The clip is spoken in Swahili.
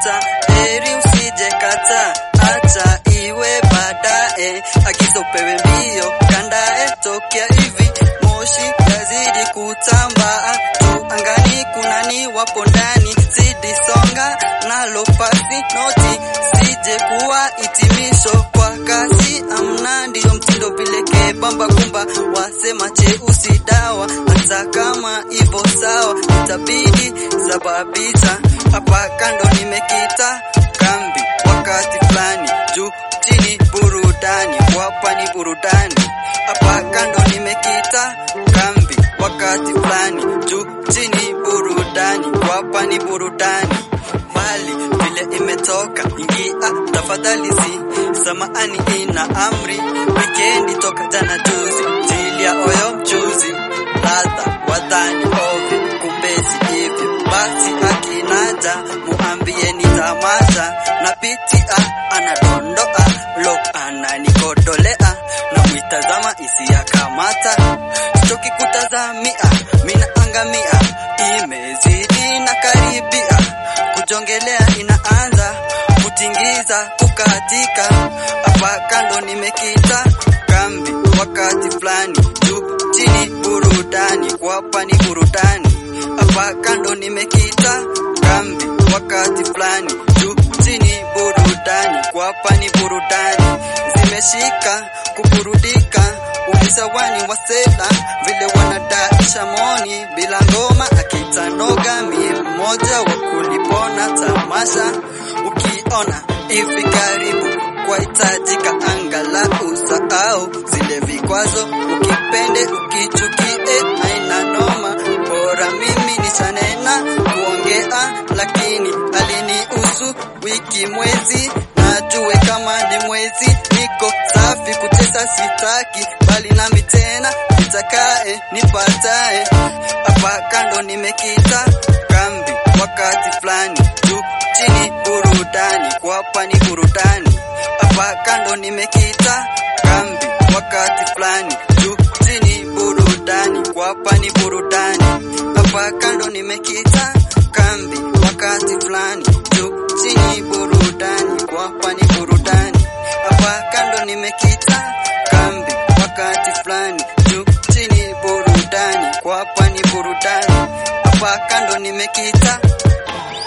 nimekita, heri usije kata, acha iwe baadaye, agizo upewe mbio, kandae tokea hivi, moshi yazidi kutambaa juu angani, kunani wapo ndani, zidi songa nalo pasi noti, sije kuwa hitimisho kwa kasi, amna ndiyo mtindo vileke bamba kumba, wasema cheusi dawa, hata kama ivo sawa, itabidi sababisha hapa kando nimekita kambi, wakati fulani juu chini burudani, wapa ni burudani, hapa kando nimekita kambi, wakati fulani juu chini burudani, wapa ni burudani mali vile imetoka ingia tafadhali, si samahani, ina amri wikendi toka jana juzi, jili ya oyo mchuzi ladha wadhani ovyo, kumbe si hivyo. Basi akinaja muambie ni tamasha na pitia anadondoa lo ananikodolea na mwitazama isiyakamata sichoki kutazamia mina angamia imezidi na karibia kujongelea inaanza kutingiza kukatika hapa kando nimekita kambi wakati fulani juu chini burudani kwapa ni burudani hapa kando nimekita kambi wakati fulani juu chini burudani kwapa ni burudani zimeshika kuburudika ulisawani wasela vile wanadaisha moni bila ngoma akitanoga mie mmoja wa kulipona tamasha ukiona hivi karibu kwahitajika angalau sahau zile vikwazo ukipende ukichukie aina noma bora mimi nishanena kuongea lakini alinihusu wiki mwezi najue kama ni mwezi niko safi kutesa sitaki bali nami tena nitakae nipatae hapa kando nimekita kambi wakati fulani juu chini burudani kwapa ni burudani hapa kando nimekita kambi wakati fulani juu chini burudani kwapa ni burudani hapa kando nimekita kambi wakati fulani juu chini burudani kwapa ni burudani hapa kando nimekita kambi wakati fulani juu chini burudani kwapa ni burudani hapa kando nimekita